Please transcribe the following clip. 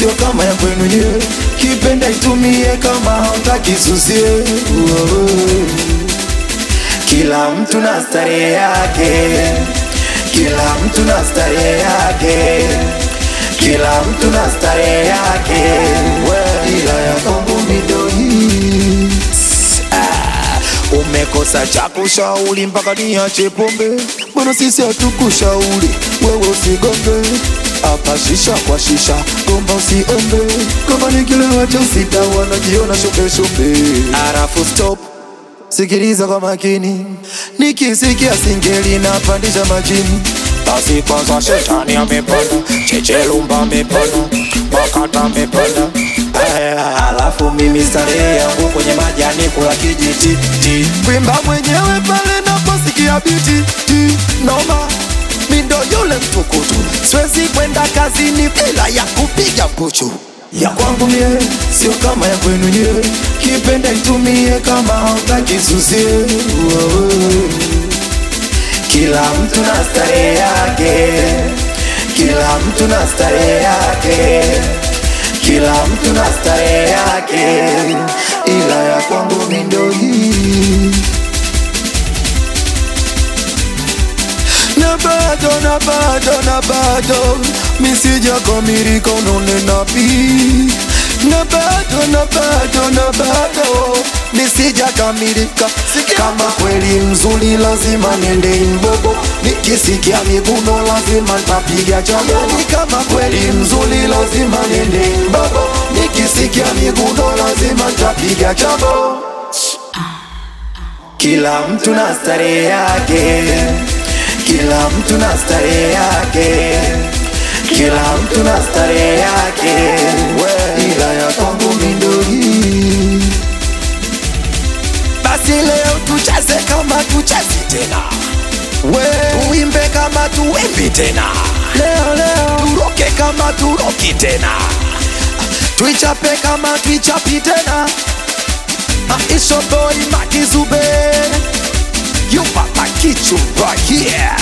sio kama ya kwenu nyewe. Kipenda itumie kama hautaki susie. Uo. Kila mtu na starehe yake, kila mtu na starehe yake, kila mtu na starehe yake, ila ya kwangu midoi Umekosa cha kushauri mpaka niache pombe, mbona sisi hatukushauri wewe usigonge hapa shisha kwa shisha, gomba usiombe, kama ni kilewa cha sita wanajiona shope shope. Arafu stop, sikiliza kwa makini, nikisikia singeli napandisha majini basi kwanza shetani amepanda, chechelumba amepanda, makata amepanda Aya, alafu mimi starehe yangu kwenye majani kula kijiti ti. Kwimba mwenyewe pale naposikia biti ti. Noma mindo yule mtukutu, siwezi kwenda kazini bila ya kupiga puchu ya kwangu mie sio kama ya kwenu nyewe, kipenda itumie kama hautaki susie. Uo. Kila mtu na starehe yake, kila mtu na starehe yake, kila mtu na starehe yake, ila ya kwangu mi ndo hii. Na bado na bado na bado misija kamilika, unanena pi na bado na bado na bado nisija kamilika. Kama kweli mzuri, lazima nende Imbogo, nikisikia miguno lazima ntapiga chabo. Ni kama kweli mzuri, lazima nende Imbogo, nikisikia miguno lazima ntapiga chabo. Kila mtu na starehe yake, kila mtu na starehe yake, kila mtu na starehe yake, ila ya kwangu mi ndo hii. Basi leo tucheze kama tuchezi tena, we tuimbe kama tuimbi tena, leo leo turoke kama turoki tena, tuichape kama tuichapi tena. Ah, It's your boy Maki Zube. You papa kichu right here.